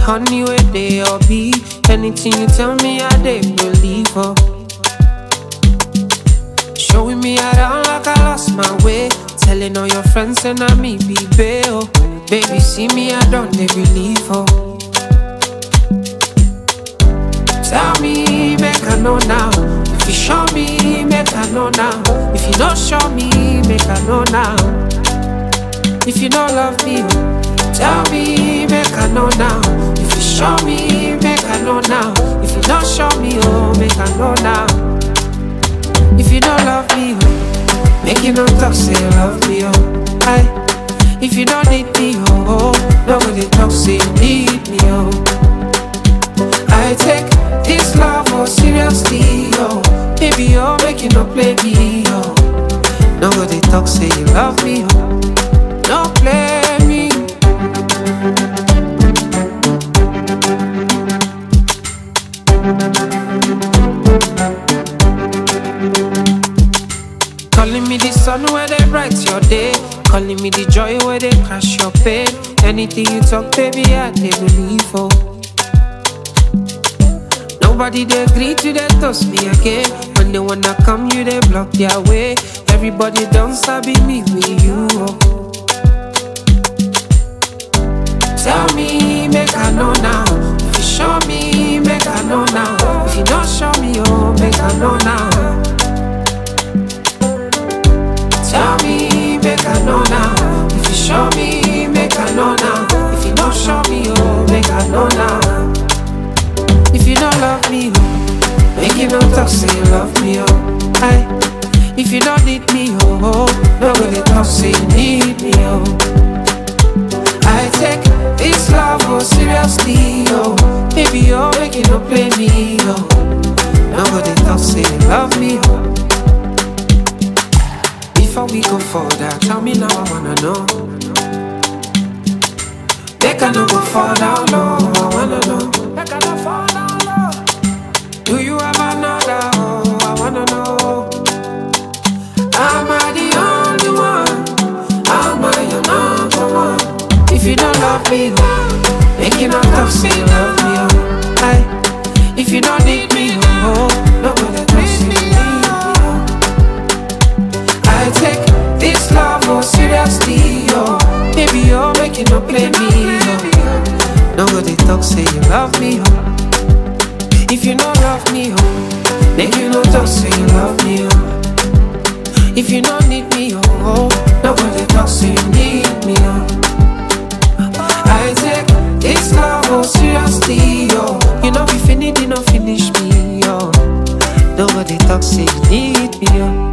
honey where they all be. Anything you tell me, I they believe. Oh. Showing me around like I lost my way. Telling all your friends and I me be bail. Baby, see me, I don't they believe. Oh. Tell me, make I know now. If you show me, make I know now. If you don't show me, make I know now. If you don't love me, oh, tell me, make I know now. If you show me, make I know now. If you don't show me, oh, make I know now. If you don't love me, oh, make you no talk, say you love me, oh. Aye. If you don't need me, oh, oh, nobody talk, say you need me, oh. I take this love oh seriously, oh. Baby, oh, make you no play me, oh. Nobody talk, say you love me, oh. Don't play me. Calling me the sun where they bright your day. Calling me the joy where they crash your pain. Anything you talk, baby, I they believe oh. Nobody they agree to they toast me again. When they wanna come, you they block their way. Everybody don't sabi me with you. Oh. Tell me, make I know now. If you show me, make I know now. If you don't show me, oh, make I know now. Tell me, make I know now. If you show me, make I know now. If you don't show me, oh, make I know now. If you don't love me, oh, make you no talk, say you love me, oh. Aye. If you don't need me, oh, oh, nobody talk, say you need me, oh. I take this love oh seriously, oh. Baby, oh, make you no play me, oh. Nobody talk, say you love me, oh. Before we go further, tell me now I wanna know. Make I no go fall down low, I wanna know. Make I no fall down low. Do you have another? Oh, I wanna know. Am I the only one? Am I your number one? If you don't love me, oh, make you not talk, say you love me, oh. Aye. If you don't need me, oh, nobody talk, say you need me, oh. I take this love oh seriously, oh. Baby, oh, make you no play me, oh. Nobody talk, say you love me, oh. If you don't love me, oh, make you no talk, say you love me, oh. If you don't need me, oh, oh nobody talk, say you need me, oh. I take this love oh seriously, oh. You know, if you need, you know, finish me, oh. Nobody talk, say you need me, oh.